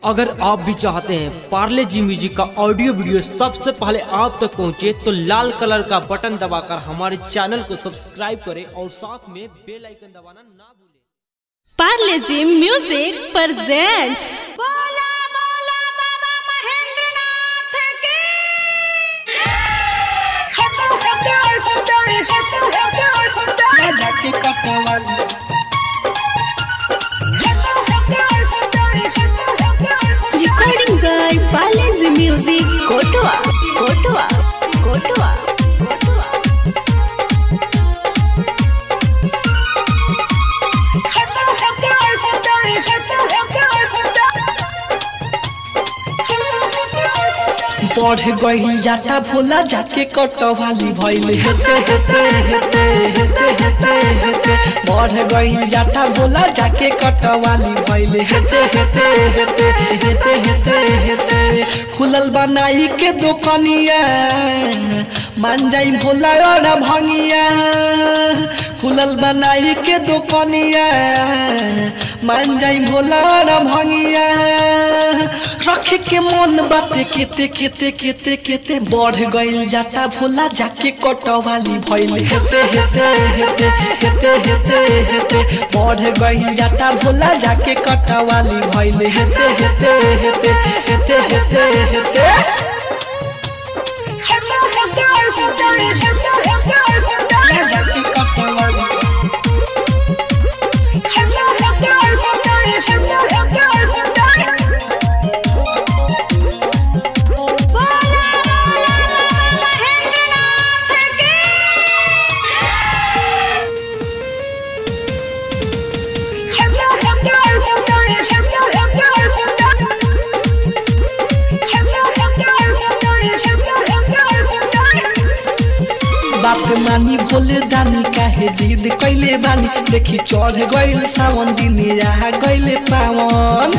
अगर आप भी चाहते हैं पार्ले जी म्यूजिक का ऑडियो वीडियो सबसे पहले आप तक पहुंचे तो लाल कलर का बटन दबाकर हमारे चैनल को सब्सक्राइब करें और साथ में बेल आइकन दबाना ना भूलें पार्ले जी म्यूजिक presents बोला बोला बाबा महेंद्रनाथ की recording by पार्ले जी म्यूजिक कोटवा कोटवा कोटवा कोटवा बढ़ गई जाटा भोला जाके कटवाली भइल हेते हेते हेते हेते हेते हेते बढ़ गई जाटा भोला जाके कटवाली भइल हेते हेते हेते हेते हेते हेते खुलल बनाई के दुकानिया मान जाई भोला और भंगिया खुलल बनाई के दुकानिया मान जाई भोला और भंगिया रख के मन बाते केते केते केते केते बढ़ गइल जाता भोला जाके कटवाली भइल हेते हेते हेते हेते हेते हेते बढ़ गइल जाता भोला जाके कटवाली भइल हेते हेते हेते हेते हेते हेते जाके कटवाली बोला बोला बाबा महेंद्रनाथ की बाप मानी भोले दानी काहे जिद कैले बानी देखी चढ़ गइल सावन दिन आ गइले पावन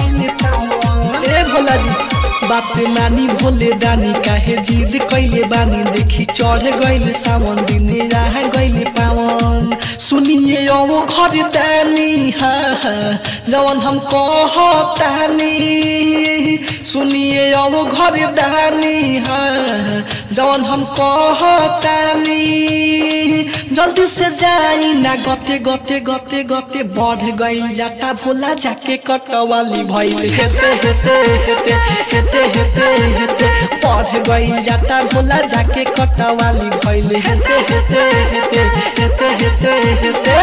ए भोला जी बाप मानी भोले दानी काहे जिद कैले बानी देखी चढ़ गइल सावन दिन आ गइले पावन सुनिए ओ घर दानी हा हा, जवन हम कहतानी सुनिए ओ घर दानी हा जवन हम कहतानी जल्दी से जाई ना गते गते गते गते बढ़ गई जाता भोला जाके कटवाली भइल हेते हेते हेते हेते हेते हेते बढ़ गई जाता भोला जाके कटवाली भइल हेते हेते हेते हेते हेते हेते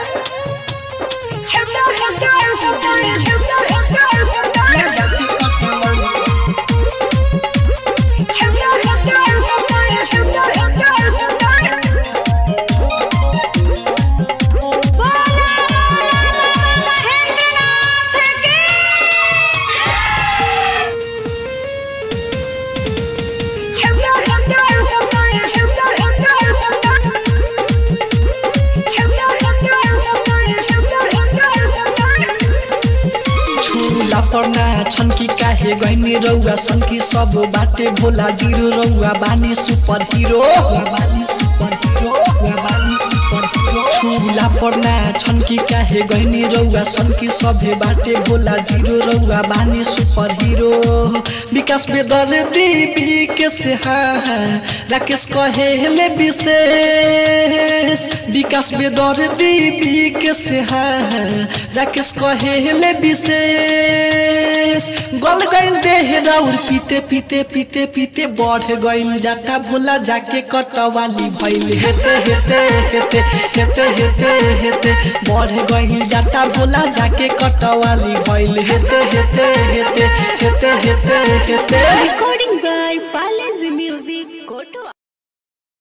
बोला बोला बाबा महेंद्रनाथ की छुला पर्ना छन् कि काहे गइनी रौआ छन् कि सब बाटे भोला जिरो रौआ बानी सुपर हिरो बानी सुपर हिरो बानी सुपर हिरो छुला पर्ना छन् कि काहे गइनी रौआ छन् कि सभे बाटे भोला जिरो रौआ बानी सुपर हिरो विकास बेदर देवी के से हाँ राकेश कहेले विशेष विकास बेदर देवी के से हाँ राकेश कहेले विशेष गल गइल देह राउर पीते पीते पीते पीते बढ़ गइल जाता भोला जाके कटवाली भइल हेते हेते हेते हेते हेते हेते बढ़ गइल जाता भोला जाके कटवाली भइल हेते हेते हेते हेते हेते हेते recording